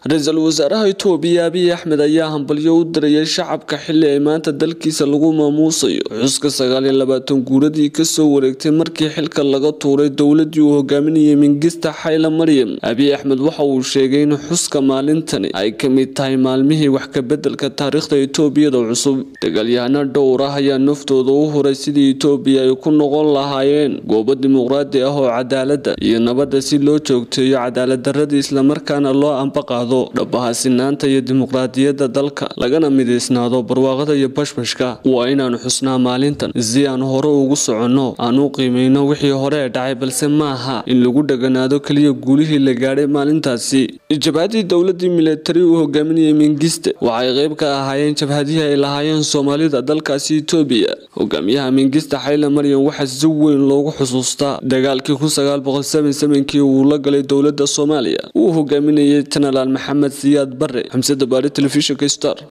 ra-iisul wasaaraha itoobiya abiy axmed ayaa hambalyo u dirayay shacabka xili ay maanta dalkiisa lagu maamuusayo xuska sagaal iyo labaatan guuradii kasoo wareegtay markii xilka laga tuuray dowladii uu hogaaminayay mingista xayla maryam abiy axmed waxa uu sheegay in xuska maalintani ay kamid tahay maalmihii wax kabedelka taariikhda itoobiyada cusub dagaalyahano dhowr ah ayaa naftooda u huray sidii itoobiya ay ku noqon lahaayeen goobo dimuqraadi ah oo cadaalada iyo nabadda si loo joogteeyo cadaaladdaradii islamarkaana loo ambaqaado dhabaha sinaanta iyo dimuqraadiyadda dalka lagana midaysnaado barwaaqada iyo bashbashka waa inaanu xusnaa maalintan si aan hore ugu soconno aan u qiimeyno wixii hore ee dhacay balse maaha in lagu dheganaado keliya guulihii la gaadhay maalintaasi jabhadii dowladii milatari uu hogaaminayay mingiste waxay qayb ka ahaayeen jabhadihii ay lahaayeen soomaalida dalkaasi itoobiya hogaamiyaha mingiste xayla maryam waxaa si weyn loogu xusuustaa dagaalkii kii uu la galay dowlada soomaaliya uu hogaaminayay jenaraal maxamed siyaad bare xamsada baari telefishinka star